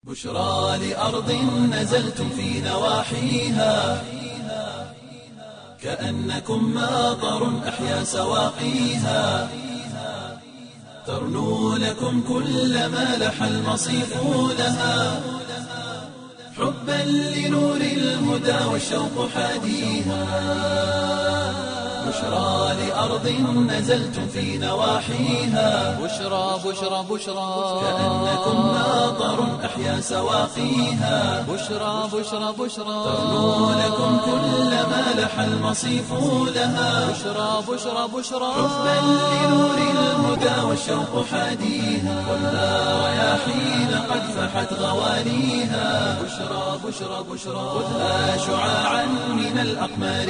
بشرى لأرض نزلتم في نواحيها كأنكم ماطر أحيا سواقيها ترنو لكم كل ما لح المصيف لها حبا لنور الهدى والشوق حاديها بشرى لأرض نزلتم في نواحيها بشرى بشرى بشرى كأنكم ماطر أحيا سواقيها بشرى بشرى بشرى ترنو لكم كل ما لح المصيف لها بشرى بشرى بشرى حبا لنور الهدى والشوق حاديها خذها رياحين قد فحت غواليها بشرى بشرى بشرى خذها شعاعا من الأقمار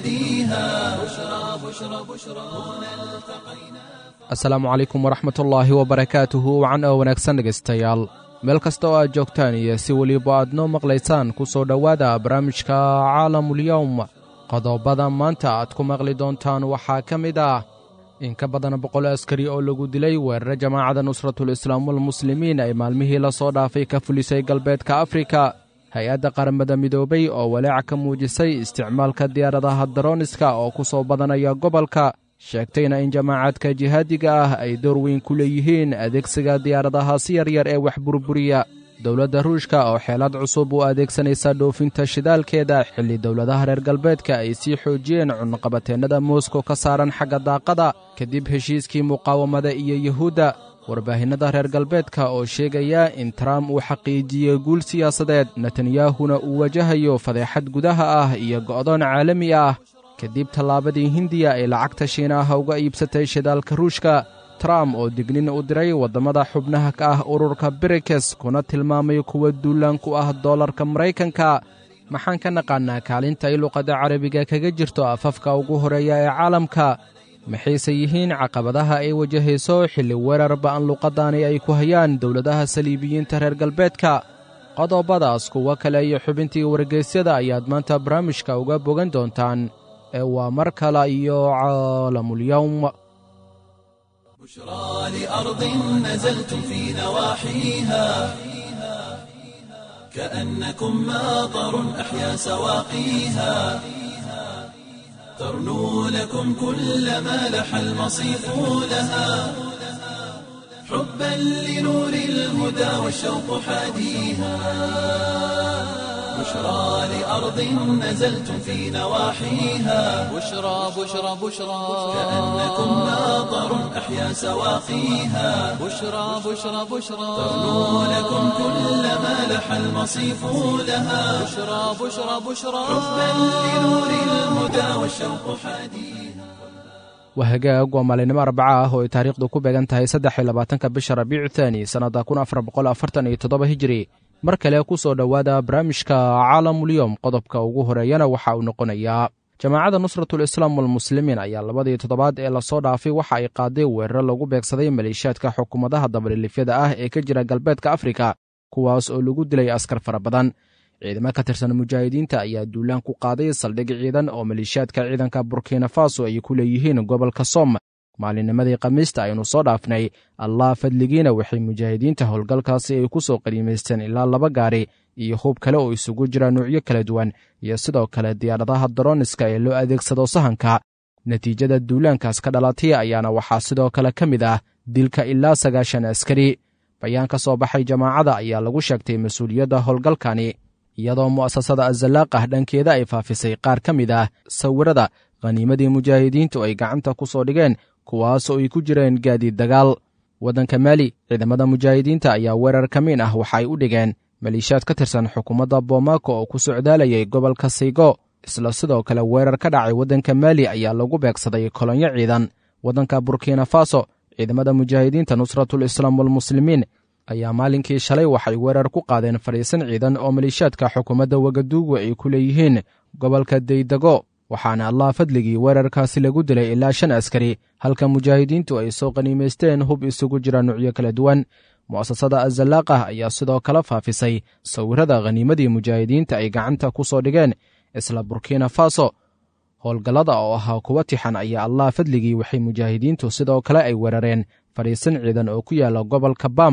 نهديها بشرى بشرى بشرى هنا التقينا asalaamu calaykum waraxmat ullaahi wabarakaatuhu wacan oo wanaagsan dhegaystayaal meel kasta oo aad joogtaan iyo si weliba aad noo maqlaysaan ku soo dhowaada barnaamijka caalamulyowm qodobada maanta aad ku maqli doontaan waxaa ka mid ah in ka badan boqol askari oo lagu dilay weerare jamaacadda nusratul islaam walmuslimiin ay maalmihii la soo dhaafay ka fulisay galbeedka afrika hay-adda qaramada midoobay oo walaac ka muujisay isticmaalka diyaaradaha darooniska oo ku soo badanaya gobolka sheegtayna in jamaacadka jihaadiga ah ay door weyn ku leeyihiin adeegsiga diyaaradahaasi yaryar ee wax burburiya dowladda ruushka oo xeelad cusub u adeegsanaysa dhoofinta shidaalkeeda xilli dowladaha reer galbeedka ay sii xoojiyeen cunaqabateennada moskow ka saaran xagga daaqada kadib heshiiskii muqaawamada iyo yuhuudda warbaahinnada reer galbeedka oo sheegaya in trump uu xaqiijiyey guul siyaasadeed netanyahuna uu wajahayo fadeexad gudaha ah iyo go'doon caalami ah kadib tallaabadii hindiya ay lacagta shiinaha uga iibsatay shidaalka ruushka trump oo dignin u diray waddamada xubnaha ka ah ururka brikes kuna tilmaamay kuwa duulaan ku ah dollarka maraykanka maxaan ka naqaannaa kaalinta ay luqadda carabiga kaga jirto afafka ugu horeeya ee caalamka maxayse yihiin caqabadaha ay wajahayso xilli weerar ba'an luqaddaani ay ku hayaan dowladaha saliibiyiinta reer galbeedka qodobadaas kuwo kale iyo xubintii wargeysyada ayaad maanta barnaamijka uga bogan doontaan ee waa mar kale iyo caalamulyowm بشرى لأرض نزلتم في نواحيها كأنكم ماطر أحيا سواقيها ترنو لكم كل ما لح المصيف لها حبا لنور الهدى والشوق حاديها بشرى لأرض نزلتم في نواحيها بشرى بشرى بشرى كأنكم ماطر أحيا سواقيها بشرى بشرى بشرى ترنو لكم كل ما لح المصيف لها بشرى بشرى بشرى حبا لنور الهدى والشوق حاديها waa hagaag waa maalinimo arbaca ah oo ay taariikhdu ku beegan tahay saddex iyo labaatanka bisha rabiicu thaani sannadda kun afar boqol afartan iyo toddoba hijiri mar kale ku soo dhowaada barnaamijka caalamulyowm qodobka ugu horeeyana waxa uu noqonayaa jamaacadda nusratul islaam walmuslimiin ayaa labadii toddobaad ee lasoo dhaafay waxa ay qaaday weeraro lagu beegsaday maleeshiyaadka xukuumadaha dabalilifyada ah ee ka jira galbeedka afrika kuwaas oo lagu dilay askar fara badan ciidamo ka tirsan mujaahidiinta ayaa duulaan ku qaaday saldhig ciidan oo maleeshiyaadka ciidanka burkina faso ay ku leeyihiin gobolka som maalinnimadii khamiista aynu soo dhaafnay allah fadligiina waxay mujaahidiinta howlgalkaasi ay ku soo qaniimaysteen ilaa laba gaari iyo hub kale oo isugu jira nuucyo kala duwan iyo sidoo kale diyaaradaha daroniska ee loo adeegsado sahanka natiijada duulaankaas ka dhalatay ayaana waxaa sidoo kale ka mid ah dilka ilaa sagaashan askari bayaan ka soo baxay jamaacada ayaa lagu sheegtay mas-uuliyadda howlgalkani iyadoo mu'asasada azalaaqah dhankeeda ay faafisay qaar ka mid ah sawirada khaniimadii mujaahidiintu ay gacanta ku soo dhigeen kuwaasoo ay ku jireen gaadiid dagaal waddanka maali ciidamada mujaahidiinta ayaa weerar ka miin ah waxa ay u dhigeen maleeshiyaad ka tirsan xukuumadda boomako oo ku socdaalayay gobolka saygo isla sidoo kale weerar ka dhacay waddanka maali ayaa lagu beegsaday kolonyo ciidan waddanka burkina faso ciidamada mujaahidiinta nusratul islaam walmuslimiin ayaa maalinkii shalay waxay weerar ku qaadeen fadhiisan ciidan oo maleeshiyaadka xukuumadda wagaduugu ay ku leeyihiin gobolka daydego waxaana allah fadligii weerarkaasi lagu dilay ilaa shan askari halka mujaahidiintu ay soo qaniimaysteen hub isugu jira nuucyo kala duwan mu'asasada azalaaqah ayaa sidoo kale faafisay sawirada khaniimadii mujaahidiinta ay gacanta ku soo dhigeen isla burkina faso howlgallada oo ahaa kuwa tixan ayaa allah fadligii waxay mujaahidiintu sidoo kale ay weerareen fadhiisan ciidan oo ku yaala gobolka bam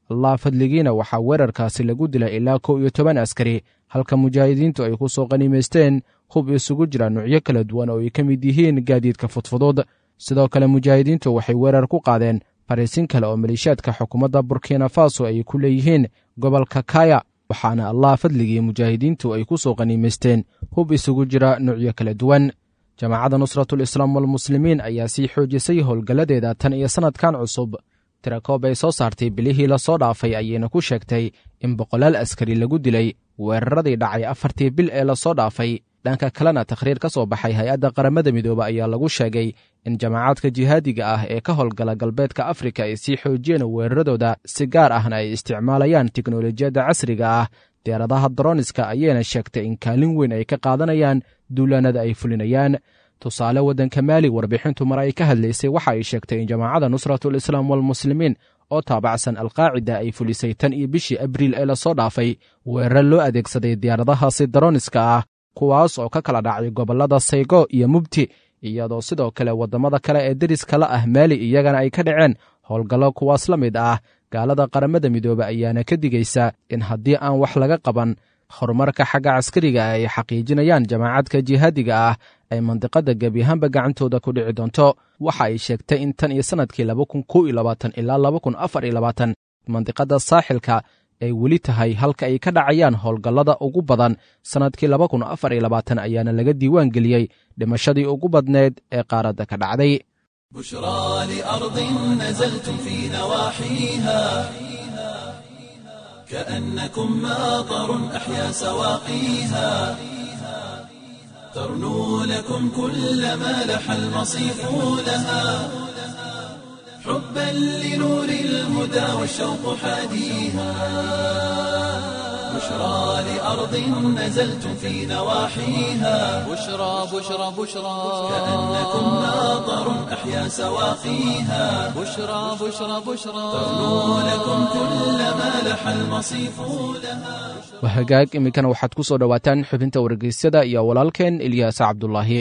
allah fadligiina waxaa weerarkaasi lagu dilay ilaa kow iyo toban askari halka mujaahidiintu ay ku soo qanimaysteen hub isugu jira nuucyo kala duwan oo ay ka mid yihiin gaadiidka fudfudud sidoo kale mujaahidiintu waxay weerar ku qaadeen fariisin kale oo maleeshiyaadka xukuumadda burkina faso ay ku leeyihiin gobolka kaya waxaana allah fadligii mujaahidiintu ay ku soo qaniimaysteen hub isugu jira nuucyo kala duwan jamaacadda nusratul islaam walmuslimiin ayaa sii xoojisay howlgalladeeda tan iyo sannadkan cusub tirakoob ay soo saartay bilihii lasoo dhaafay ayayna ku sheegtay in boqolaal askari lagu dilay weeraradii dhacay afartii bil ee lasoo dhaafay dhanka kalena takhriir ka soo baxay hay-adda qaramada midoobe ayaa lagu sheegay in jamaacadka jihaadiga ah ee ka howlgala galbeedka afrika ay sii xoojiyeen weeraradooda si gaar ahna ay isticmaalayaan tiknolojiyadda casriga ah diyaaradaha daroniska ayayna sheegtay in kaalin weyn ay ka qaadanayaan duulaanada ay fulinayaan tusaale waddanka maali warbixintu mar ay ka hadlaysay waxa ay sheegtay in jamaacadda nusratul islaam walmuslimiin oo taabacsan alqaacida ay fulisay tan iyo bishii abriil ee lasoo dhaafay weerar loo adeegsaday diyaaradahaasi daroniska ah kuwaas oo ka kala dhacay gobollada saygo iyo mubti iyadoo sidoo kale waddamada kale ee deriska la ah maali iyagana ay ka dhaceen howlgallo kuwaas la mid ah gaalada qaramada midoobe ayaana ka digaysa in haddii aan wax laga qaban horumarka xagga caskariga ah ay xaqiijinayaan jamaacadka jihaadiga ah ay mandiqadda gebiyahaanba gacantooda ku dhici doonto waxa ay sheegtay in tan iyo sannadkii laba kun kow iyo labaatan ilaa laba kun afar iyo labaatan mandiqadda saaxilka ay weli tahay halka ay ka dhacayaan howlgallada ugu badan sannadkii laba kun afar iyo labaatan ayaana laga diiwaan geliyey dhimashadii ugu badneed ee qaaradda ka dhacday بشرى لأرض نزلتم في نواحيها كأنكم ماطر أحيا سواقيها ترنو لكم كل ما لح المصيف لها حبا لنور الهدى والشوق حاديها بشرى لأرض نزلتم في نواحيها بشرى بشرى بشرى كأنكم ماطر أحيا سواقيها بشرى بشرى بشرى ترنو لكم كل ما لح المصيف لها waa hagaag iminkana waxaad ku soo dhowaataan xubinta wargeysyada iyo walaalkeen ilyaas cabdulaahi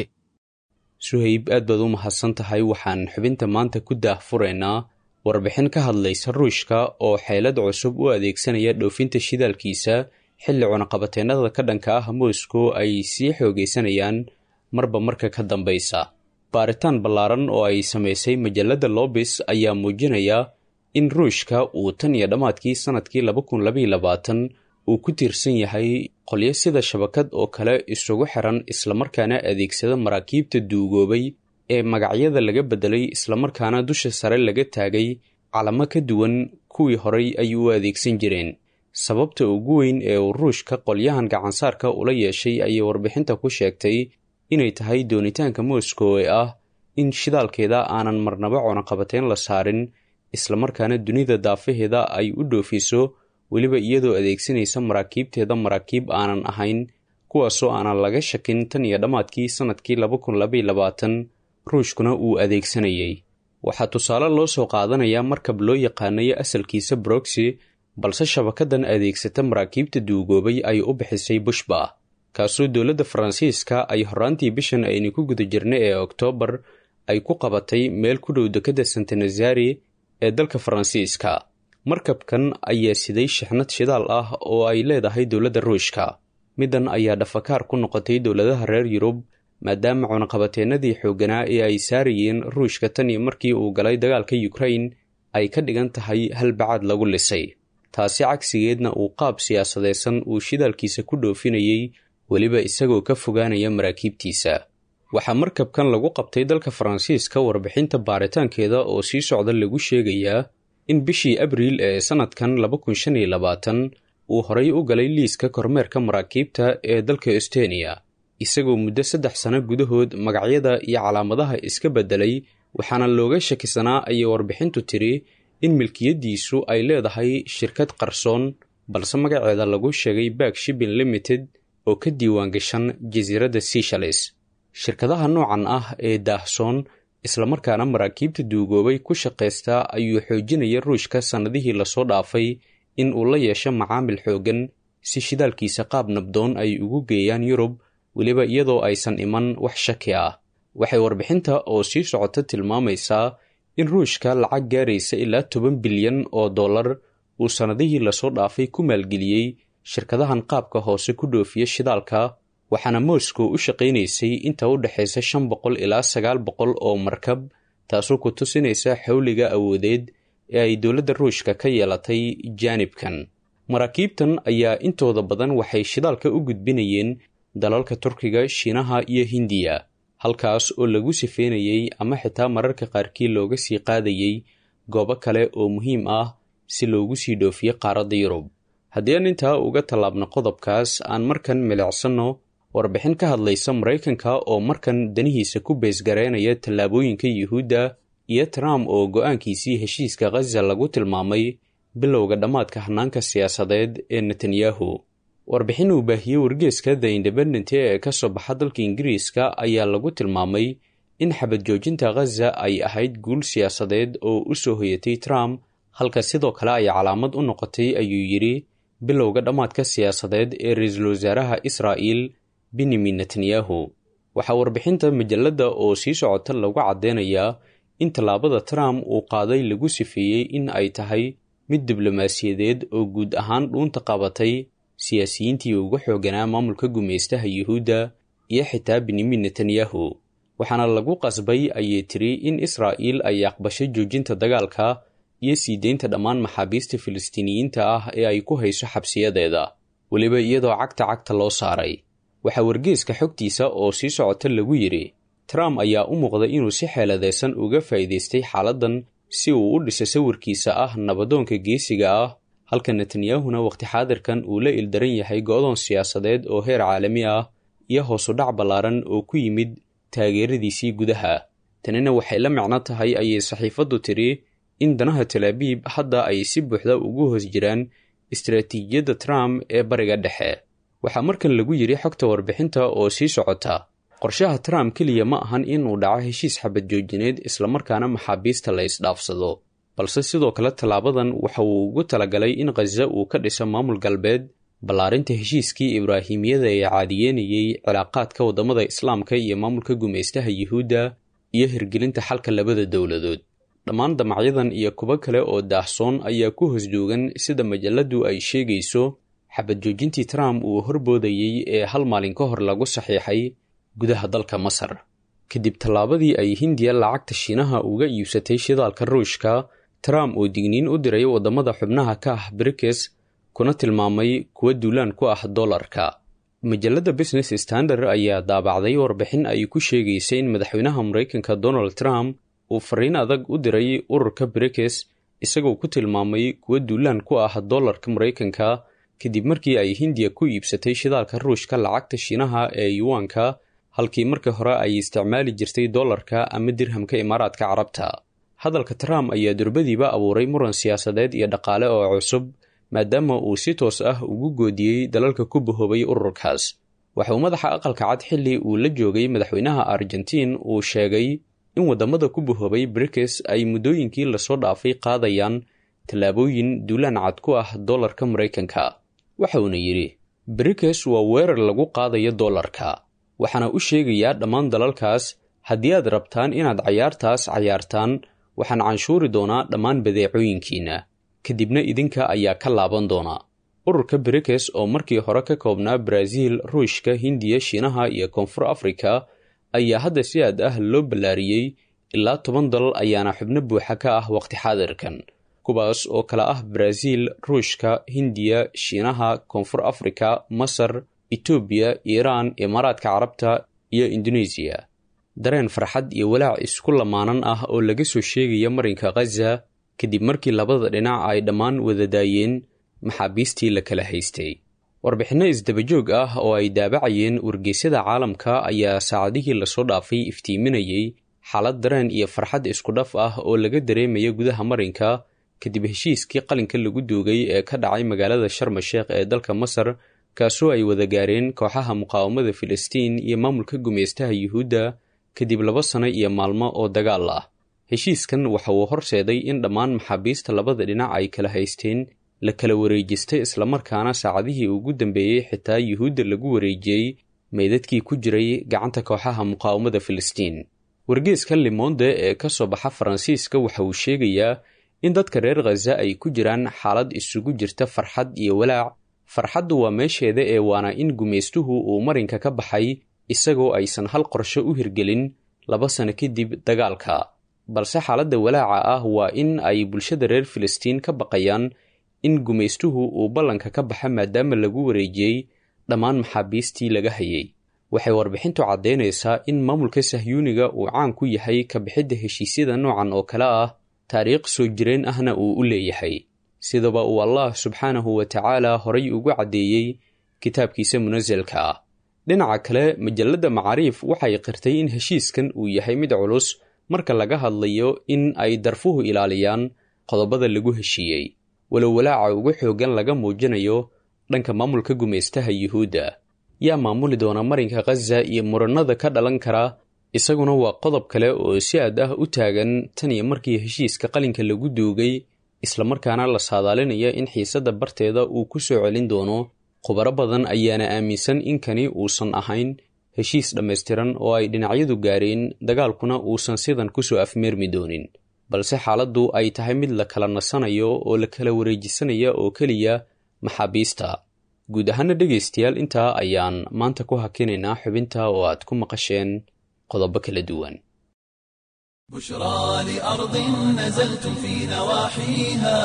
suhayb aad baad u mahadsan tahay waxaan xubinta maanta ku daahfuraynaa warbixin ka hadlaysa ruushka oo xeelad cusub u adeegsanaya dhoofinta shidaalkiisa xilli cunaqabateennada ka dhanka ah moscow ay sii xoogaysanayaan marba marka ka dambaysa baaritaan ballaaran oo ay samaysay majalladda lobis ayaa muujinaya in ruushka uu tan iyo dhammaadkii sannadkii laba kun labaiyo labaatan uu ku tiirsan yahay qolyo sida shabakad oo kale isugu xiran islamarkaana adeegsada maraakiibta duugoobay ee magacyada laga beddelay islamarkaana dusha sare laga taagay calamo ka duwan kuwii horay ay u adeegsan jireen sababta ugu weyn ee uu ruushka qolyahan gacansaarka ula yeeshay ayay warbixinta ku sheegtay inay tahay doonitaanka moscow ee ah in shidaalkeeda aanan marnaba cunaqabateyn la saarin islamarkaana dunida daafaheeda ay u dhoofiso weliba iyadoo adeegsanaysa maraakiibteeda maraakiib aanan ahayn kuwaasoo aanan laga shakin tan iyo dhammaadkii sannadkii laba kun labaiyo labaatan ruushkuna uu adeegsanayay waxaa tusaale loo soo qaadanayaa markab loo yaqaanayo asalkiisa broxy balse shabakadan adeegsata maraakiibta duugoobay ay u bixisay bushba kaasoo dowladda faransiiska ay horraantii bishan aynu ku guda jirnay ee oktoobar ay ku qabatay meel ku dhow dekadda santanazari ee dalka faransiiska markabkan ayaa siday shixnad shidaal ah oo ay leedahay dowladda ruushka middan ayaa dhafakaar ku noqotay dowladaha reer yurub maadaama cunaqabateennadii xoogganaa ee ay saarayeen ruushka tan iyo markii uu galay dagaalka yukrain ay ka dhigan tahay halbacaad lagu lisay taasi cagsigeedna uu qaab siyaasadeysan uu shidaalkiisa ku dhoofinayey weliba isagoo ka fogaanaya maraakiibtiisa waxaa markabkan lagu qabtay dalka faransiiska warbixinta baaritaankeeda oo sii socda lagu sheegayaa in bishii abriil ee sannadkan laba kun shan iyo labaatan uu horay u galay liiska kormeerka maraakiibta ee dalka estoniya isagoo muddo saddex sano gudahood magacyada iyo calaamadaha iska beddelay waxaana looga shakisanaa ayay warbixintu tiri in milkiyaddiisu ay leedahay shirkad qarsoon balse magaceeda lagu sheegay back shipping limited oo ka diiwaan gashan jasiiradda seshalis shirkadaha noocan ah ee daahsoon islamarkaana maraakiibta duugoobay ku shaqaysta ayuu xoojinaya ruushka sannadihii lasoo dhaafay in uu la yeesho macaamil xooggan si shidaalkiisa qaab nabdoon ay ugu geeyaan yurub weliba iyadoo aysan iman wax shaki ah waxay warbixinta oo sii socota tilmaamaysaa in ruushka lacag gaaraysa ilaa toban bilyan oo dollar uu sannadihii lasoo dhaafay ku maalgeliyey shirkadahan qaabka hoose ku dhoofiya shidaalka waxaana moscow u shaqaynaysay inta u dhexaysa shan boqol ilaa sagaal boqol oo markab taasoo ku tusinaysa xawliga awoodeed ee ay dowladda ruushka ka yeelatay jaanibkan maraakiibtan ayaa intooda badan waxay shidaalka u gudbinayeen dalalka turkiga shiinaha iyo hindiya halkaas oo lagu sifeynayey ama xitaa mararka qaarkii looga sii qaadayey goobo kale oo muhiim ah si loogu sii dhoofiyo qaaradda yurub haddii aan intaa uga tallaabno qodobkaas aan markan milicsanno warbixin ka hadlaysa maraykanka oo markan danihiisa ku beesgareynaya tallaabooyinka yuhuudda iyo trump oo go-aankiisii heshiiska khaza lagu tilmaamay bilowga dhammaadka hanaanka siyaasadeed ee netanyahu warbixin uu baahiyey wargeeska the independent ee ka soo baxa dalka ingiriiska ayaa lagu tilmaamay in xabad joojinta khaza ay ahayd guul siyaasadeed oo u soo hoyatay trump halka sidoo kale ay calaamad u noqotay ayuu yidhi bilowga dhammaadka siyaasadeed ee ra-iisul wasaaraha israa'il benyamin netanyahu waxaa warbixinta majalladda oo sii socota lagu caddeynayaa in tallaabada trump uu qaaday lagu sifeeyey in ay tahay mid diblomaasiyadeed oo guud ahaan dhuunta qabatay siyaasiyiintii uga xooganaa maamulka gumaystaha yuhuudda iyo xitaa benyamin netanyahu waxaana lagu qasbay ayay tiri in israa'iil ay aqbashay joojinta dagaalka iyo sii deynta dhammaan maxaabiista filistiiniyiinta ah ee ay ku hayso xabsiyadeeda weliba iyadoo cagta cagta loo saaray waxaa wargeeska xogtiisa oo sii socota lagu yidhi trump ayaa u muuqday inuu si xeeladaysan uga faa'iidaystay xaaladdan si uu u dhiso sawirkiisa ah nabadoonka geesiga ah halka netanyahuna wakhti xaadirkan uu la ildaran yahay go-doon siyaasadeed oo heer caalami ah iyo hoosudhac ballaaran oo ku yimid taageeradiisii gudaha tanina waxay la micno tahay ayay saxiifaddu tidhi in danaha talaabiib hadda ay si buuxda ugu hoos jiraan istaraatiijiyadda trump ee bariga dhexe waxaa markan lagu yidhi xogta warbixinta oo sii socota qorshaha trump keliya ma ahan inuu dhaco heshiis xabad joojineed islamarkaana maxaabiista la isdhaafsado balse sidoo kale tallaabadan waxa uu ugu talagalay in khaza uu ka dhiso maamul galbeed ballaarinta heshiiskii ibraahimiyada ee caadiyeenayey cilaaqaadka waddamada islaamka iyo maamulka gumaystaha yuhuudda iyo hirgelinta xalka labada dowladood dhammaan damacyadan iyo kuwo kale oo daahsoon ayaa ku hoos joogan sida majalladdu ay sheegayso xabad joojintii trump uu horboodayey ee hal maalin ka hor lagu saxiixay gudaha dalka masar kadib tallaabadii ay hindiya lacagta shiinaha uga iibsatay shidaalka ruushka trump oo digniin u diray waddamada xubnaha ka ah brikes kuna tilmaamay kuwa duulaan ku ah dollarka majalladda business standard ayaa daabacday warbixin ay ku sheegaysay in madaxweynaha maraykanka donald trump uu fariin adag u diray ururka brikes isagoo ku tilmaamay kuwa duulaan ku ah dollarka maraykanka kadib markii ay hindiya ku iibsatay shidaalka ruushka lacagta shiinaha ee yuwaanka halkii markii hore ay isticmaali jirtay dollarka ama dirhamka imaaraadka carabta hadalka trump ayaa durbadiiba abuuray muran siyaasadeed iyo dhaqaale oo cusub maadaama uu si toos ah ugu goodiyey dalalka ku bahoobay ururkaas waxa uu madaxa aqalka cad xilli uu la joogay madaxweynaha argentiin uu sheegay in waddamada ku bahoobay brikes ay muddooyinkii lasoo dhaafay qaadayaan tallaabooyin duulaan cad ku ah dollarka maraykanka waxa uuna yidhi brikes waa weerar lagu qaadayo dollarka waxaana u sheegayaa dhammaan dalalkaas haddii aad rabtaan inaad cayaartaas cayaartaan waxaan canshuuri doonaa dhammaan badeecooyinkiinna kadibna idinka ayaa ka laaban doonaa ururka brikes oo markii hore ka koobnaa baraaziil ruushka hindiya shiinaha iyo koonfur afrika ayaa hadda si aad ah loo ballaariyey ilaa toban dal ayaana xubno buuxa ka ah waqti xaadirkan kuwaas oo kale ah baraaziil ruushka hindiya shiinaha koonfur afrika masar etoobiya iiraan imaaraadka carabta iyo indonesiya dareen farxad iyo walaac isku lamaanan ah oo laga soo sheegaya marinka khaza kadib markii labada dhinac ay dhammaan wada daayeen maxaabiistii la kala haystay warbixinno isdabajoog ah oo ay daabacayeen wargeysyada caalamka ayaa saacadihii lasoo dhaafay iftiiminayey xaalad dareen iyo farxad iskudhaf ah oo laga dareemaya gudaha marinka kadib heshiiskii qalinka lagu duugay ee ka dhacay magaalada sharma sheekh ee dalka masar kaasoo ay wada gaareen kooxaha muqaawamada filistiin iyo maamulka gumaystaha yuhuudda kadib laba sano iyo maalmo oo dagaal ah heshiiskan waxa uu horseeday in dhammaan maxaabiista labada dhinac ay kala haysteen la kala wareejistay islamarkaana saacadihii ugu dambeeyey xitaa yuhuudda lagu wareejiyey meydadkii ku jiray gacanta kooxaha muqaawamada filistiin wargeeska limonde ee ka soo baxa faransiiska waxa uu sheegayaa in dadka reer khaza ay ku jiraan xaalad isugu jirta farxad iyo walaac farxaddu waa meesheeda ee waana in gumaystuhu uu marinka ka baxay isagoo aysan hal qorsho u hirgelin laba sano kadib dagaalka balse xaaladda walaaca ah waa in ay bulshada reer filistiin ka baqayaan in gumaystuhu uu ballanka ka baxa maadaama lagu wareejiyey dhammaan maxaabiistii laga hayay waxay warbixintu caddaynaysaa in maamulka sahyuuniga uu caan ku yahay ka bixidda heshiisyada noocan oo kale ah taariikh soo jireen ahna uu u leeyahay sidaba uu allah subxaanahu wa tacaala horay ugu caddeeyey kitaabkiisa munasalka ah dhinaca kale majalladda macaariif waxay qirtay in heshiiskan uu yahay mid culus marka laga hadlayo in ay darfuhu ilaaliyaan qodobada lagu heshiiyey walow walaaca ugu xooggan laga muujinayo dhanka maamulka gumaystaha yuhuudda yaa maamuli doona marinka khaza iyo muranada ka dhalan kara isaguna waa qodob kale oo si aad ah u taagan tan iyo markii heshiiska qalinka lagu duugay islamarkaana la saadaalinaya in xiisadda barteeda uu ku soo celin doono khubaro badan ayaana aaminsan in kani uusan ahayn heshiis dhammaystiran oo ay dhinacyadu gaareen dagaalkuna uusan sidan kusoo afmeermi doonin balse xaaladdu ay tahay mid la kala nasanayo oo la kala wareejisanaya oo keliya maxaabiista guud ahaana dhegaystayaal intaa ayaan maanta ku hakinaynaa xubinta oo aad ku maqasheen qodobo kala duwan بشرى لأرض نزلتم في نواحيها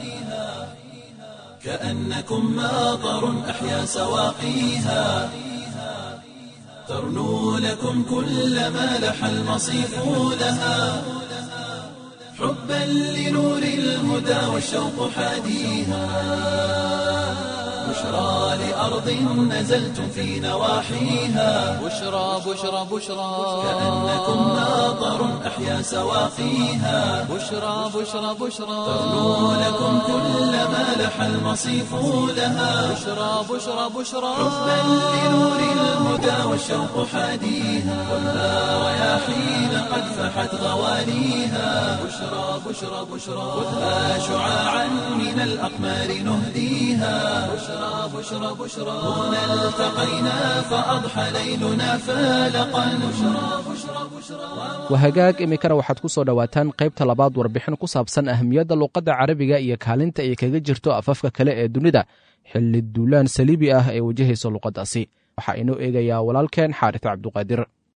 كأنكم ماطر أحيا سواقيها ترنو لكم كل ما لح المصيف لها حبا لنور الهدى والشوق حاديها بشرى لأرض نزلتم في نواحيها بشرى بشرى بشرى كأنكم ماطر أحيا سواقيها بشرى بشرى بشرى ترنو لكم كل ما لح المصيف لها بشرى بشرى بشرى حبا لنور الهدى والشوق حاديها خذها رياحين قد فحت غوانيها بشرى بشرى بشرى خذها شعاعا من الأقمار نهديها بشرى بشرى بشرى هنا التقينا فأضحى ليلنا فالقا بشرى بشرى بشرى wahagaag iminkana waxaad ku soo dhowaataan qaybta labaad warbixin ku saabsan ahamiyadda luuqadda carabiga iyo kaalinta ay kaga jirto afafka kale ee dunida xilli duulaan saliibi ah ee wajahaysa luuqaddaasi waxaa inoo eegayaa walaalkeen xaaris cabduqaadir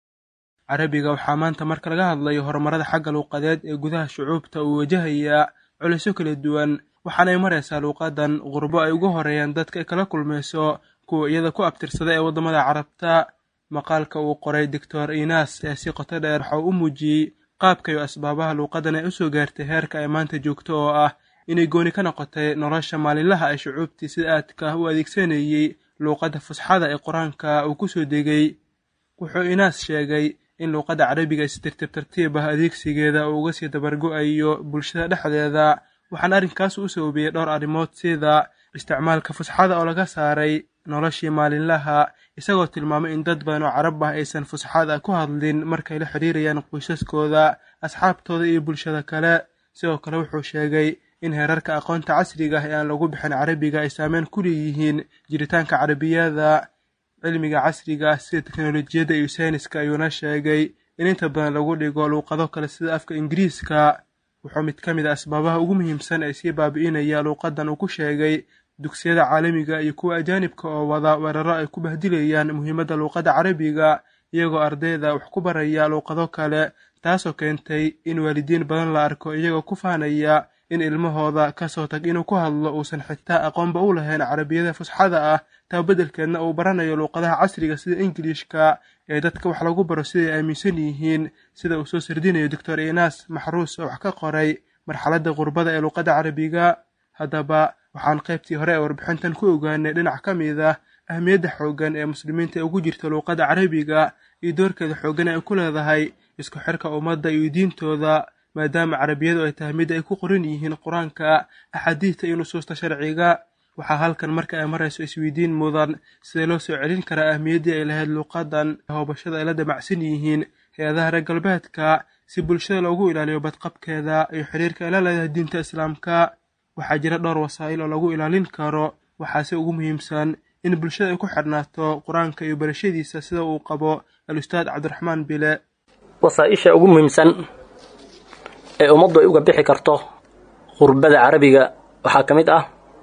carabiga waxaa maanta marka laga hadlayo horumarada xagga luuqadeed ee gudaha shucuubta uu wajahayaa culisyo kala duwan waxaanay maraysaa luuqadan qurbo ay ugu horeeyaan dadka ay kala kulmayso kuwa iyada ku abtirsada ee waddamada carabta maqaalka uu qoray doctor inas ee si qoto dheer waxa uu u muujiyey qaabka iyo asbaabaha luuqadan ay usoo gaartay heerka ay maanta joogto oo ah inay gooni ka noqotay nolosha maalinlaha ee shucuubtii sida aadka ah u adeegsanayey luuqadda fusxada ee qur-aanka uu ku soo degay wuxuu inaas sheegay in luuqadda carabiga ay si tartiib tartiib ah adeegsigeeda uu uga sii dabargo-ayo bulshada dhexdeeda waxaana arrinkaas u sababiyey dhowr arrimood sida isticmaalka fusxada oo laga saaray noloshii maalinlaha isagoo tilmaamay in dad badan oo carab ah aysan fusxada ku hadlin markay la xidhiirayaan qoysaskooda asxaabtooda iyo bulshada kale sidoo kale wuxuu sheegay in heerarka aqoonta casriga ah ee aan lagu bixin carabiga ay saameyn ku leeyihiin jiritaanka carabiyada cilmiga casriga ah sida teknolojiyadda iyo sayniska ayuuna sheegay in inta badan lagu dhigo luuqado kale sida afka ingiriiska wuxuu mid ka mid a asbaabaha ugu muhiimsan ee sii baabi'inaya luuqadan uu ku sheegay dugsiyada caalamiga iyo kuwa ajaanibka oo wada weeraro ay ku bahdilayaan muhiimadda luuqadda carabiga iyagoo ardayda wax ku baraya luuqado kale taasoo keentay in waalidiin badan la arko iyagoo ku faanaya in ilmahooda kasoo tag inuu ku hadlo uusan xitaa aqoonba u lahayn carabiyada fusxada ah taa beddelkeedna uu baranayo luuqadaha casriga sida ingiliishka ee dadka wax lagu baro siday aaminsan yihiin sida uu soo sardinayo doctor inas maxruus oo wax ka qoray marxaladda qurbada ee luuqadda carabiga haddaba waxaan qaybtii hore ee warbixintan ku ogaanay dhinac ka mid ah ahmiyadda xooggan ee muslimiinta ugu jirta luuqadda carabiga iyo doorkeeda xooggan ay ku leedahay isku xirka ummadda iyo diintooda maadaama carabiyadu ay tahay mid ay ku qoran yihiin qur-aanka axaadiidta iyo nusuusta sharciga waxaa halkan marka ay marayso isweydiin mudan sidee loo soo celin karaa ahmiyaddii ay lahayd luuqadan hoobashada ay la damacsan yihiin hay-adaha reer galbeedka si bulshada loogu ilaaliyo badqabkeeda iyo xiriirka ay la leedahay diinta islaamka waxaa jira dhowr wasaa'il oo lagu ilaalin karo waxaase ugu muhiimsan in bulshada ay ku xidhnaato qur-aanka iyo barashadiisa sida uu qabo al-ustaad cabdiraxmaan bile wasaa-isha ugu muhiimsan ee ummaddu ay uga bixi karto qurbada carabiga waxaa ka mid ah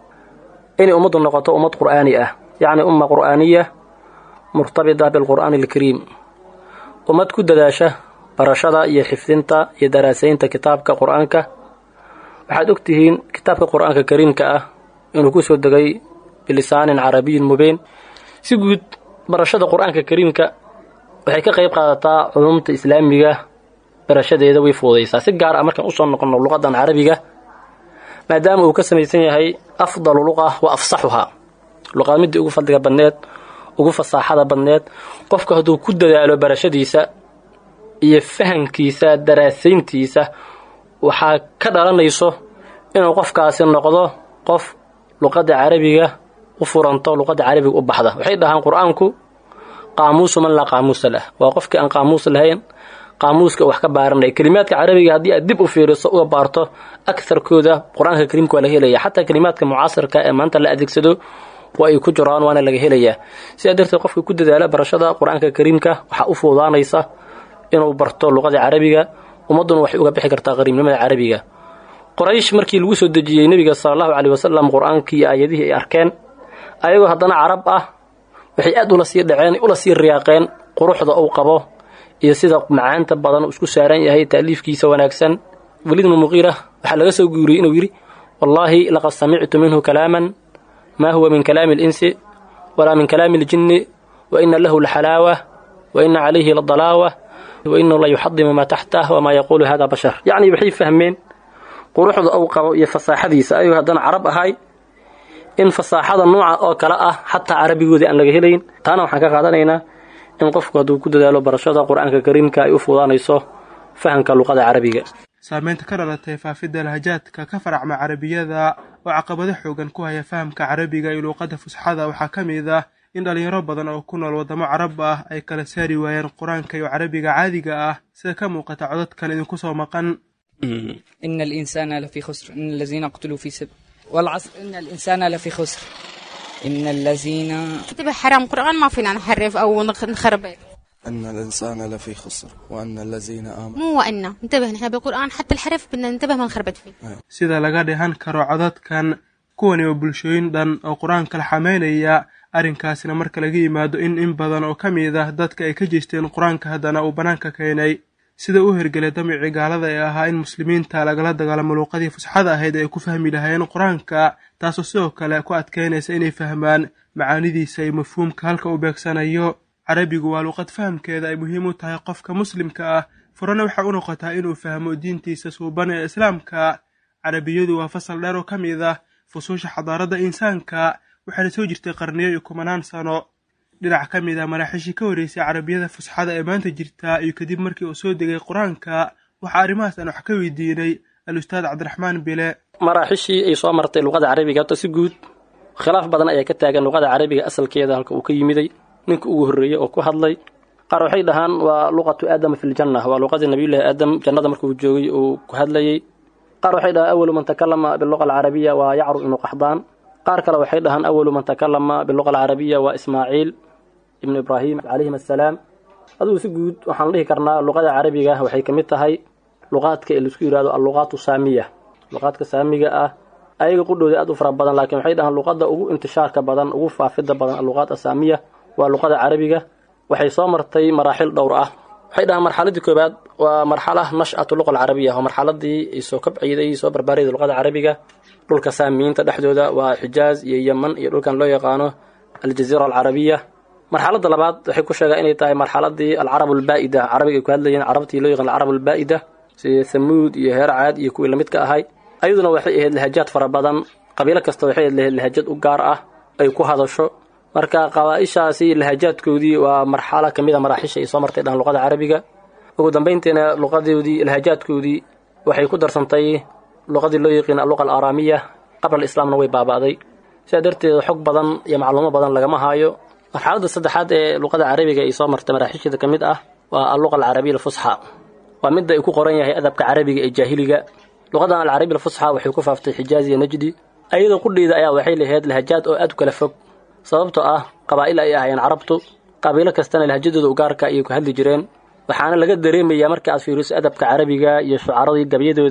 inay ummaddu noqoto ummad qur'aani ah yacni umma qur'aaniya murtabita bilqur'aani alkariim ummad ku dadaasha barashada iyo xifdinta iyo daraasaynta kitaabka qur-aanka waxaad og tihiin kitaabka qur-aanka kariimka ah inuu ku soo degay bilisaanin carabiyin mubiin si guud barashada qur-aanka kariimka waxay ka qayb qaadataa culumta islaamiga barashadeeda way fuudaysaa si gaar ah markaan usoo noqonno luqadan carabiga maadaama uu ka samaysan yahay afdalu luqa wa afsaxuhaa luqad midii ugu fadliga badneed ugu fasaaxada badneed qofka hadduu ku dadaalo barashadiisa iyo fahamkiisa daraasayntiisa waxaa ka dhalanayso inuu qofkaasi noqdo qof luqadda carabiga u furanto luqadda carabiga u baxda waxay dhahaan qur-aanku qaamuusu man laa qaamuusa lah waa qofkii aan qaamuus lahayn qaamuuska wax ka baaranaya kelimaadka carabiga haddii aad dib u fiiriso uga baarto akarkooda qur-aanka kariimka waa laga helaya xataa kelimaadka mucaasirka ee maanta la adeegsado waa ay ku jiraan waana laga helayaa sidaa darteed qofka ku dadaala barashada qur-aanka kariimka waxaa u fuudaanaysa inuu barto luqada carabiga ummadduna waxay uga bixi kartaa qariibnimada carabiga qoraysh markii lagu soo dejiyey nebiga sala allahu caleyh wasalam qur-aankii iyo aayadihii ay arkeen ayagoo haddana carab ah waxay aad ula sii dhaceen ula sii riyaaqeen quruxda uu qabo iyo sida macaanta badan uu isku saaran yahay taaliifkiisa wanaagsan weliid bnu muqiira waxaa laga soo guuriyey inuu yidhi wallaahi laqad samictu minhu kalaaman maa huwa min kalaami alinsi walaa min kalaami aljinni wa ina lahu laxalaawa wa ina calayhi ladalaawa wa inahu la yuxadimu maa taxtah wamaa yaquulu hada bashar yacni waxay fahmeen quruxda uu qabo iyo fasaaxadiisa ayuu haddana carab ahay in fasaaxada nooca oo kale ah xataa carabigoodii aan laga helayn taana waxaan ka qaadanaynaa in qofku hadduu ku dadaalo barashada qur-aanka kariimka ay u fuudaanayso fahamka luqada carabiga saameynta ka dhalatay faafidda lahajaadka ka faracma carabiyada oo caqabado xoogan ku haya fahamka carabiga iyo luuqadda fusxada waxaa ka mid ah in dhalinyaro badan oo ku nool waddamo carab ah ay kala saari waayeen qur-aanka iyo carabiga caadiga ah sida ka muuqata codadkan idinku soo maqan إن الإنسان لفي خسر إن الذين قتلوا في سبيل والعصر إن الإنسان لفي خسر إن الذين انتبه حرام قرآن ما فينا نحرف أو نخ- نخربط أن الإنسان لفي خسر وأن الذين آمنوا مو وإنا انتبه نحن بالقرآن حتى الحرف بدنا ننتبه ما نخربط فيه sida laga dheehan karo codadkan kuwani waa bulshooyin dhan oo qur-aanka la xameynaya arrinkaasina marka laga yimaado in in badan oo ka mid ah dadka ay ka jeesteen qur-aanka haddana uu bannaanka keenay sida u hergelay damicii gaalada ee ahaa in muslimiinta lagala dagaalamo luuqadii fusxada ahayd ay ku fahmi lahaayeen qur-aanka taasoo sidoo kale ku adkeynaysa inay fahmaan macaanidiisa iyo mafhuumka halka uu beegsanayo carabigu waa luuqad fahamkeeda ay muhiim u tahay qofka muslimka ah furana waxay u noqotaa inuu fahmo diintiisa suuban ee islaamka carabiyadu waa fasal dheer oo ka mid ah fusuusha xadaaradda insaanka waxaana soo jirtay qarniyo iyo kumanaan sano dhinac ka mid ah maraaxiishii ka horreysay carabiyada fusxada ee maanta jirta iyo kadib markii uu soo degay qur-aanka waxaa arrimahaas aan wax ka weydiinay al-ustaad cabdiraxmaan bile maraaxishii ay soo martay luqada carabiga horta si guud khilaaf badan ayaa ka taagan luqada carabiga asalkeeda halka uu ka yimiday ninka ugu horreeyey oo ku hadlay qaar waxay dhahaan waa luqatu aadama fi ljanna waa luqadii nabiyullaahi aadam jannada markuu joogay uu ku hadlayey qaar waxay dhahaan awalu man takalama biluqa alcarabiya waa yacru ibnu qaxdaan qaar kale waxay dhahaan awalu man takalama biluqa alcarabiya waa ismaaciil ibnu ibraahim calayhim assalaam adugu si guud waxaan dhihi karnaa luqada carabiga waxay ka mid tahay luqaadka ee laisku yidhahdo alluqaatu saamiya luqaadka saamiga ah ayaga qudhooda aad u fara badan laakiin waxay dhahaan luqadda ugu intishaarka badan ugu faafidda badan alluqaat asaamiya waa luqada carabiga waxay soo martay maraaxil dhowr ah waxay dhahaan marxaladii koobaad waa marxala nash'atu luqa alcarabiya waa marxaladii ay soo kabciiday soo barbaarayda luqada carabiga dhulka saamiyiinta dhexdooda waa xijaaz iyo yeman iyo dhulkan loo yaqaano aljaziira alcarabiya marxaladda labaad waxay ku sheegaa inay tahay marxaladii alcarab albaa'ida carabiga ay ku hadlayeen carabtii loo yaqaan alcarab albaa'ida sida thamuud iyo heer caad iyo kuwii lamidka ahay ayaduna waxay ahayd lahajaad fara badan qabiilo kasta waxay ahayd lahajad u gaar ah ay ku hadasho marka qabaaishaasi lahajaadkoodii waa marxalo ka mid a maraaxisha ay soo martay dhahan luqada carabiga ugu dambayntiina luqadoodii lahajaadkoodii waxay ku darsantay luqadii loo yaqiin alluqa alaaraamiya qabla alislaamna way baaba'day sidaa darteed xog badan iyo macluumo badan lagama haayo marxaladda saddexaad ee luqada carabiga ay soo martay maraaxisheeda ka mid ah waa alluqa alcarabiya alfusxa waa midda ay ku qoran yahay adabka carabiga ee jaahiliga luqadan alcarabiya alfusxa waxay ku faaftay xijaaz iyo najdi ayadoo qudheeda ayaa waxay lahayd lahajaad oo aad u kala fog sababtoo ah qabaa'il ay ahaayeen carabtu qabiilo kastana lahajadooda ugaarka ayay ku hadli jireen waxaana laga dareemayaa marka aad fiiriso adabka carabiga iyo shucaradii gabyadooda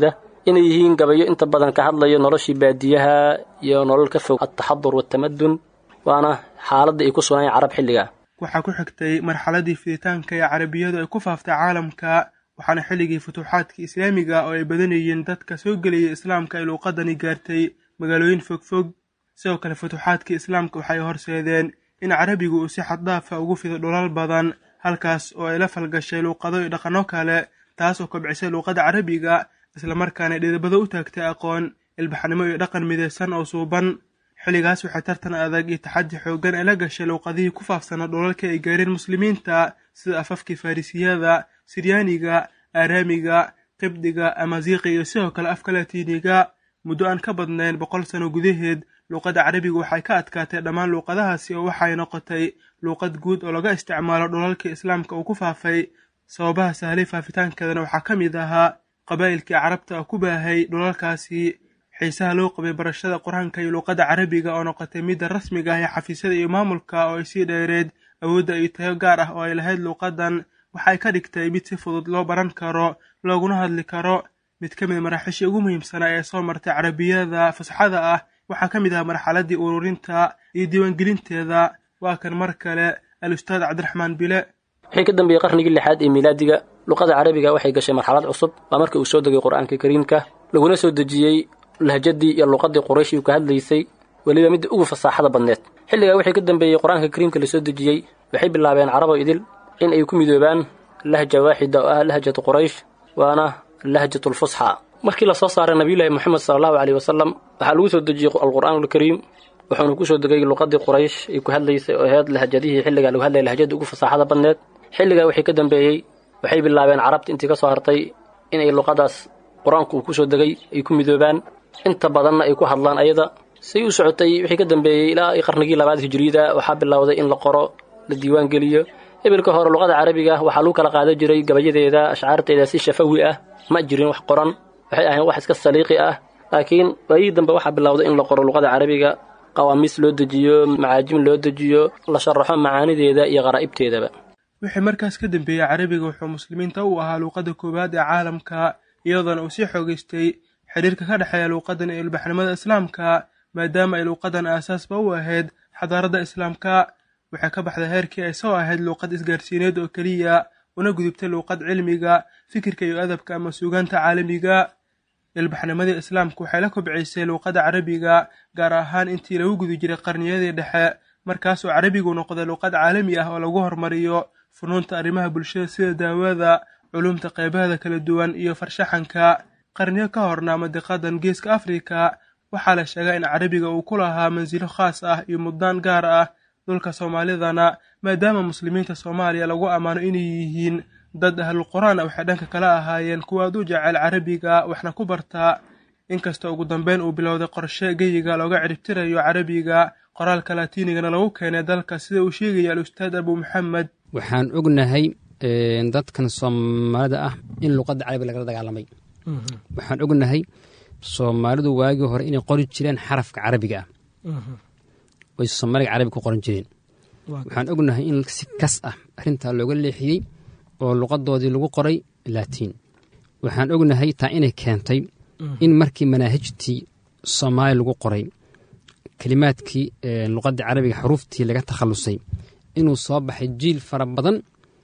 inay yihiin gabayo inta badan ka hadlayo noloshii baadiyaha iyo nolol ka fog altaxadur waatamadun waana xaaladda ay ku sugnaayeen carab xilliga waxaa ku xigtay marxaladii fiditaanka ee carabiyadu ay ku faaftay caalamka waxaana xilligii futuuxaadkii islaamiga oo ay badanayeen dadka soo gelaya islaamka ay luuqadani gaartay magaalooyin fogfog sidoo kale futuuxaadkii islaamka waxay horseedeen in carabigu uu si xaddaafa ugu fido dhulal badan halkaas oo ay la falgashay luuqado iyo dhaqanno kale taas oo kobcisay luuqadda carabiga islamarkaana dhidibado u taagtay aqoon ilbaxnimo iyo dhaqan midaysan oo suuban xilligaas waxay tartan adag iyo taxaddi xooggan ay la gashay luuqadihii ku faafsanaa dhulalka ay gaareen muslimiinta sida afafkii farrisiyada siryaaniga aaraamiga qibdiga amaziiqi iyo sidoo kale afka latiiniga muddo aan ka badnayn boqol sano gudaheed luuqadda carabiga waxay ka adkaatay dhammaan luuqadahaasi oo waxay noqotay luuqad guud oo laga isticmaalo dhulalkii islaamka uu ku faafay sababaha sahlay faafitaankeedana waxaa ka mid ahaa qabaa'ilkii carabta oo ku baahay dhulalkaasi xiisaha loo qabay barashada qur-aanka iyo luuqadda carabiga oo noqotay midda rasmiga ah ee xafiisyada iyo maamulka oo ay sii dheereed awoodda iyo tayo gaar ah oo ay lahayd luuqaddan waxay ka dhigtay mid si fudud loo baran karo looguna hadli karo mid ka mid maraaxiishii ugu muhiimsanaa ee soo martay carabiyada fasaxada ah waxaa ka mid ah marxaladdii ururinta iyo diiwaangelinteeda waa kan mar kale al-ustaad cabdiraxmaan bile wixii ka dambeeyey qarnigii lixaad ee miilaadiga luqada carabiga waxay gashay marxalad cusub waa markii uu soo degay qur-aanka kariimka laguna soo dejiyey lahjadii iyo luqadii quraysh uu ka hadlaysay weliba midda ugu fasaaxada badneed xilligaa wixii ka dambeeyey qur-aanka kariimka lasoo dejiyey waxay bilaabeen carabo idil in ay ku midoobaan lahja waaxida oo ah lahjatu quraysh waana lahjatulfusxa markii lasoo saaray nabiyullaahi moxamed sala allahu caleyhi wasalam waxaa lagu soo dejiyey alqur'aan alkariim wuxuuna ku soo degay luqadii quraysh ay ku hadlaysay oo ahayd lahjadihii xilligaa lagu hadlaya lahjada ugu fasaaxada badneed xilligaa wixii ka dambeeyey waxay bilaabeen carabta intii ka soo hartay inay luqadaas qur-aanku uu ku soo degay ay ku midoobaan inta badanna ay ku hadlaan ayada say u socotay wixii ka dambeeyey ilaa qarnigii labaad hijriyada waxaa bilowday in la qoro la diiwaan geliyo ebilka hore luqada carabiga waxaa lagu kala qaadan jiray gabayadeeda ashcaarteeda si shafawi ah ma jirin wax qoran waxay ahayn wax iska saliiqi ah laakiin waayihii dambe waxaa bilowday in la qoro luqada carabiga qawaamiis loo dejiyo macaajim loo dejiyo la sharaxo macaanideeda iyo qaraa'ibteedaba wixii markaas ka dambeeyey carabiga wuxuu muslimiinta u ahaa luuqadda koowaad ee caalamka iyadoona uu sii xoogaystay xidhiirka ka dhexeeya luuqadan iyo ilbaxnimada islaamka maadaama ay luuqadan aasaasba u ahayd xadaaradda islaamka waxay ka baxday heerkii ay soo ahayd luuqad isgaarsiineed oo keliya una gudubtay luuqad cilmiga fikirka iyo adabka ama suugaanta caalamiga ilbaxnimadii islaamku waxay la kobcisay luuqadda carabiga gaar ahaan intii lagu gudi jiray qarniyadii dhexe markaasoo carabigu noqday luuqad caalami ah oo lagu hormariyo funuunta arrimaha bulshada sida daawada culumta qeybaheeda kala duwan iyo farshaxanka qarniyo ka horna madiqadan geeska afrika waxaa la sheegaa in carabiga uu ku lahaa mansilo khaas ah iyo muddaan gaar ah dhulka soomaalidana maadaama muslimiinta soomaaliya lagu ammaano inay yihiin dad ahlul qur-aan a waxay dhanka kala ahaayeen kuwaad u jecel carabiga waxna ku bartaa inkastoo ugu dambeyn uu bilowday qorshe geyiga looga ciribtirayo carabiga qoraalka latiinigana lagu keenay dalka sida uu sheegaya al-ustaad abu maxamed waxaan ognahay dadkan soomaalida ah in luqadda carabiga lagala dagaalamay waxaan ognahay soomaalidu waagii hore inay qori jireen xarafka carabiga ah way soomaaliga carabiga ku qoran jireen waxaan ognahay in si kas ah arrintaa looga leexiyey oo luqadoodii lagu qoray laatiin waxaan ognahay taa inay keentay in markii manaahijtii soomaaliya lagu qoray kelimaadkii luqadda carabiga xuruuftii laga takhallusay inuu soo baxay jiil fara badan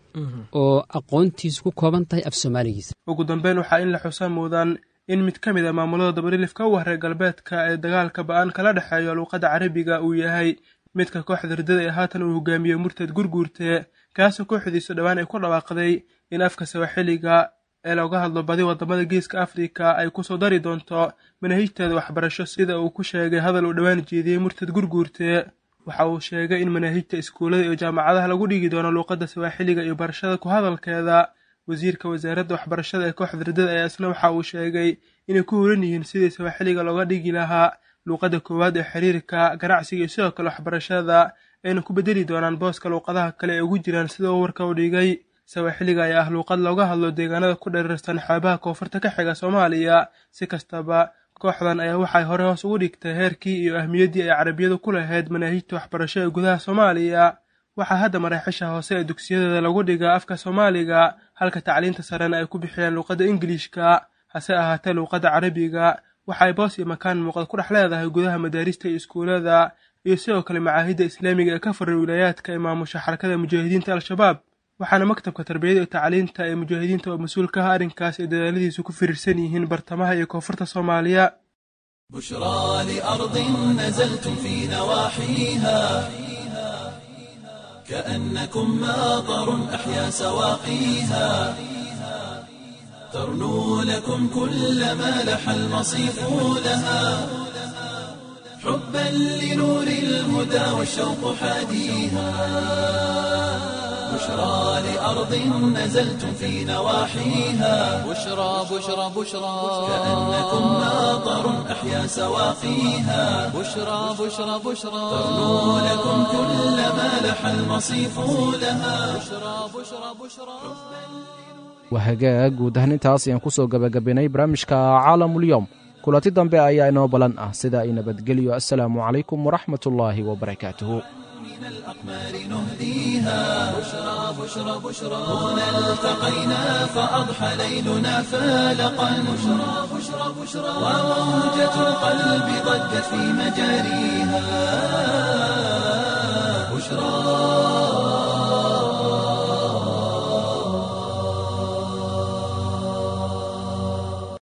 oo aqoontiisu ku kooban tahay af soomaaligiisa ugu dambeyn waxaa in la xusa muudaan in mid ka mid a maamulada dabarilifka u wareer galbeedka ee dagaalka ba-aan kala dhexeeyo luuqadda carabiga uu yahay midka kooxda ridada ee haatan uu hogaamiye murtad gurguurte kaasoo kooxdiisu dhowaan ay ku dhawaaqday in afka sawaaxiliga ee looga hadlo badi wadamada geeska afrika ay kusoo dari doonto manaahijteeda waxbarasho sida uu ku sheegay hadal uu dhowaan jeediyey murtad gurguurte waxa uu sheegay in manaahijta iskuullada iyo jaamacadaha lagu dhigi doono luuqadda sawaaxiliga iyo barashada ku hadalkeeda wasiirka wasaaradda waxbarashada ee kooxda ridada ayaa isna waxa uu sheegay inay ku horan yihiin sidii sawaaxiliga looga dhigi lahaa luuqadda koowaad ee xiriirka ganacsiga iyo sidoo kale waxbarashada ayna ku bedeli doonaan booska luuqadaha kale ee ugu jiraan sida uu warka u dhigay sawaaxiliga ayaa ah luuqad looga hadlo deegaanada ku dhereersan xeebaha koonfurta ka xiga soomaaliya si kastaba kooxdan ayaa waxay hore hoos ugu dhigtay heerkii iyo ahmiyaddii ay carabiyadu ku lahayd manaahijta waxbarasho ee gudaha soomaaliya waxaa hadda maraaxisha hoose ee dugsiyadeeda lagu dhigaa afka soomaaliga halka tacliinta sarena ay ku bixiyaan luuqadda ingiliishka hase ahaatee luuqadda carabiga waxay boos iyo makaan muuqda ku dhex leedahay gudaha madaarista iyo iskuulada iyo sidoo kale macaahidda islaamiga ee ka furan wilaayaadka ee maamusha xarakada mujaahidiinta al-shabaab waxaana maktabka tarbiyada iyo tacliinta ee mujaahidiinta oo mas-uul ka ah arrinkaas ay dadaaladiisu ku firirsan yihiin bartamaha iyo koonfurta soomaaliya بشرى لأرض نزلتم في نواحيها كأنكم ماطر أحيا سواقيها ترنو لكم كل ما لح المصيف لها حبا لنور الهدى والشوق حاديها بشرى لأرض نزلتم في نواحيها بشرى بشرى بشرى كأنكم ماطر أحيا سواقيها بشرى بشرى بشرى ترنو لكم كل ما لح المصيف لها بشرى بشرى بشرى waa hagaag guud ahaan intaas ayaan ku soo gebagabaynay barnaamijka caalamulyoom kulanti dambe ayaa inoo balan ah sida ay nabadgelyo assalaamu calaykum waraxmatullaahi wabarakaatuhu من الأقمار نهديها بشرى بشرى بشرى هنا التقينا فأضحى ليلنا فالقا بشرى بشرى بشرى وموجة القلب ضجت في مجاريها بشرى